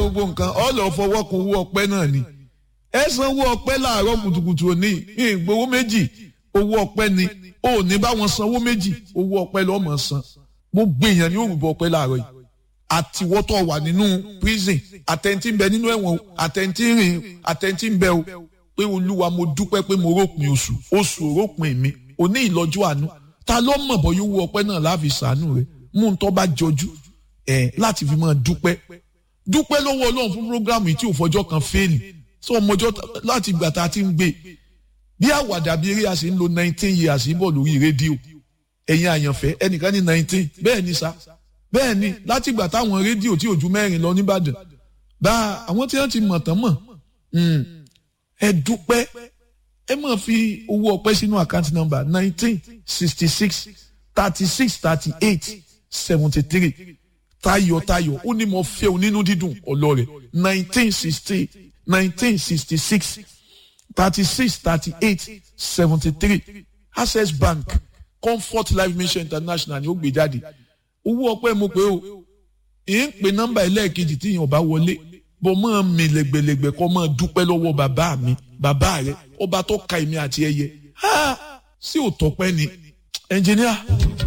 gbogbo nǹkan ọ lọ fọwọ́ kun owó ọpẹ́ náà ni ẹ san owó ọpẹ́ láàárọ̀ kùtùkùtù òní ìgbowó méjì owó ọpẹ́ ni ò ní bá wọn sanwó méjì owó ọpẹ́ lọ́ọ́ mọ̀ san gbogbo èèyàn ní òrùbọ ọpẹ́ láàárọ̀ yìí àtiwọ́tọ̀ wà nínú prison àtẹ̀ntì ń bẹ nínú ẹ̀wọ̀n àtẹ̀ntì rìn àtẹ̀ntì ń bẹ o pé olúwa mo dúpẹ́ pé mo rópin oṣù oṣù òrópin mi òní ìlọ́jú àánú ta ló mọ̀ bọ́ yóò wú ọpẹ́ náà láàfin sàánú rẹ̀ mú un tó bá jọjú ẹ̀ láti fi máa dúpẹ́ dúpẹ́ lọ́wọ́ ọlọ́run fún programu tí ò fọjọ́ kan fẹ́ẹ̀lì sọ ọmọjọ́ láti ìgbà tá a ti ń gbé bí àwàdà bí eré a sì ń lo nineteen years bọ̀ lórí rédíò ẹ̀yin àyànfẹ́ ẹnìkan ní nineteen bẹ́ẹ̀ ni sa bẹ́ẹ̀ ni láti ìgbà táwọn rédíò tí ò ju mẹ́rin lọ nìbàdàn bá àwọn tí wọ́n ti mọ̀ tán mọ̀ ẹ dúpẹ́ ẹ máa fi owó ọpẹ́ sínú àkáǹtì nọ́mbà nineteen sixty six thirty six thirty eight seventy three tayọ̀tayọ̀ ó ní mo fẹ́ o nínú dídùn ọlọ́rẹ̀ nineteen sixty nineteen sixty six thirty six thirty eight seventy three access bank comfort life mission international ni ó gbé jáde owó ọpẹ́ mo pé o èyí ń pe nọ́mbà ẹlẹ́ẹ̀kejì tí èèyàn bá wọlé bọ́ máa mi lẹ́gbẹ̀lẹ́gbẹ̀ kọ́ máa dúpẹ́ lọ́wọ́ bàbá mi bàbá rẹ ọba tó ka èmi àti ẹyẹ sí òtọ́pẹ́ ni ẹnjìníà.